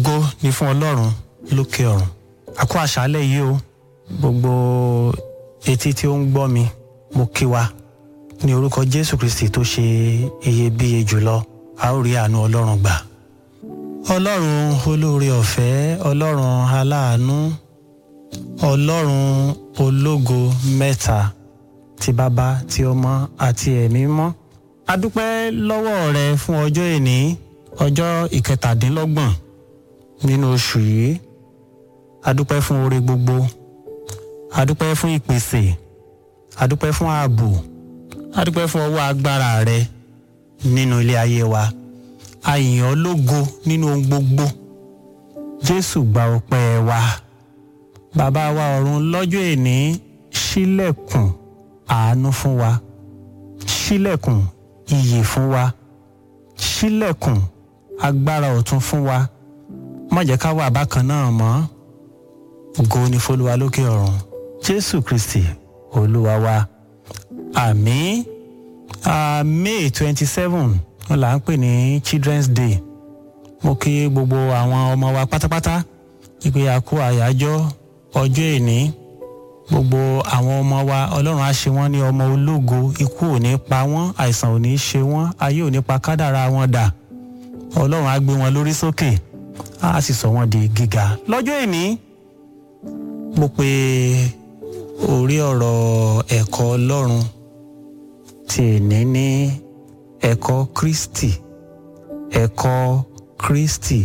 ògo ni fún ọlọ́run lókè ọ̀run àkó àṣálẹ̀ yìí o gbogbo etí tí ó ń gbọ́ mi mo kí wa ní orúkọ jésù kristi tó ṣe iyebíye jùlọ a ó rí àánú ọlọ́run gbà ọlọ́run olóore ọ̀fẹ́ ọlọ́run aláàánú ọlọ́run ológo mẹ́ta ti bàbá ti ọmọ àti ẹ̀mí mọ́ a dúpẹ́ lọ́wọ́ rẹ fún ọjọ́ èní ọjọ́ ìkẹtàdínlọ́gbọ̀n nínú oṣù yìí a dúpẹ́ fún oore gbogbo a dúpẹ́ fún ìpèsè a dúpẹ́ fún ààbò a dúpẹ́ fún ọwọ́ agbára rẹ nínú ilé ayé wa a yìn ọ́ lógo nínú ohun gbogbo jésù gba ọpẹ́ wa bàbá wa ọ̀run lọ́jọ́ èní ṣílẹ̀kùn àánú fún wa ṣílẹ̀kùn iyì fún wa ṣílẹ̀kùn agbára ọ̀tun fún wa má jẹ́ ká wà bákan náà mọ́ ògo ni f'Olúwa lókè ọ̀run jésù kristi olúwa wa àmín uh, may twenty seven wọn là ń pè ní children's day mo kí gbogbo àwọn ọmọ wa pátápátá ìpè àkó àyájọ́ ọjọ́ èní gbogbo àwọn ọmọ wa ọlọ́run á ṣe wọ́n ní ọmọ ológo ikú ò ní pa wọ́n àìsàn ò ní ṣe wọ́n ayé ò ní pa kádàrá wọn dà ọlọ́run á gbé wọn lórí sókè á sì sọ wọ́n di gíga lọ́jọ́ èní mo pe orí ọ̀rọ̀ ẹ̀kọ́ ọlọ́run tí èní ní ẹ̀kọ́ kristi ẹ̀kọ́ kristi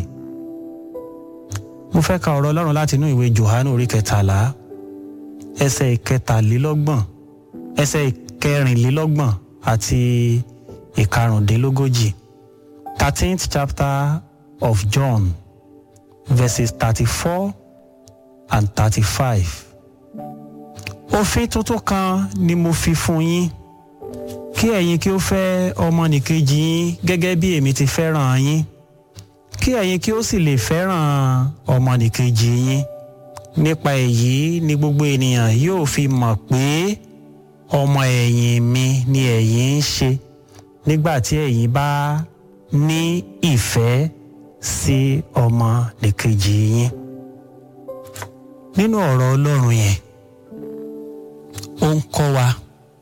mo fẹ́ ka ọ̀rọ̀ ọlọ́run láti inú ìwé johannu orí kẹtàlá ẹsẹ̀ ìkẹtàlélọ́gbọ̀n ẹsẹ̀ ìkẹrìnlélọ́gbọ̀n àti ìkarùndínlógójì thirteenth chapter of John verses thirty-four and thirty-five. òfin tuntun kan ni mo fi fún yín kí ẹ̀yin kí ó fẹ́ ọmọnìkejì yín gẹ́gẹ́ bí èmi ti fẹ́ràn yín kí ẹ̀yin kí ó sì lè fẹ́ràn ọmọnìkejì yín nípa èyí ni gbogbo ènìyàn yóò fi mọ̀ pé ọmọ ẹ̀yìn mi ni ẹ̀yin ń ṣe nígbà tí ẹ̀yin bá ní ìfẹ́ sí ọmọnìkejì yín nínú ọ̀rọ̀ Ọlọ́run yẹn ó ń kọ́ wa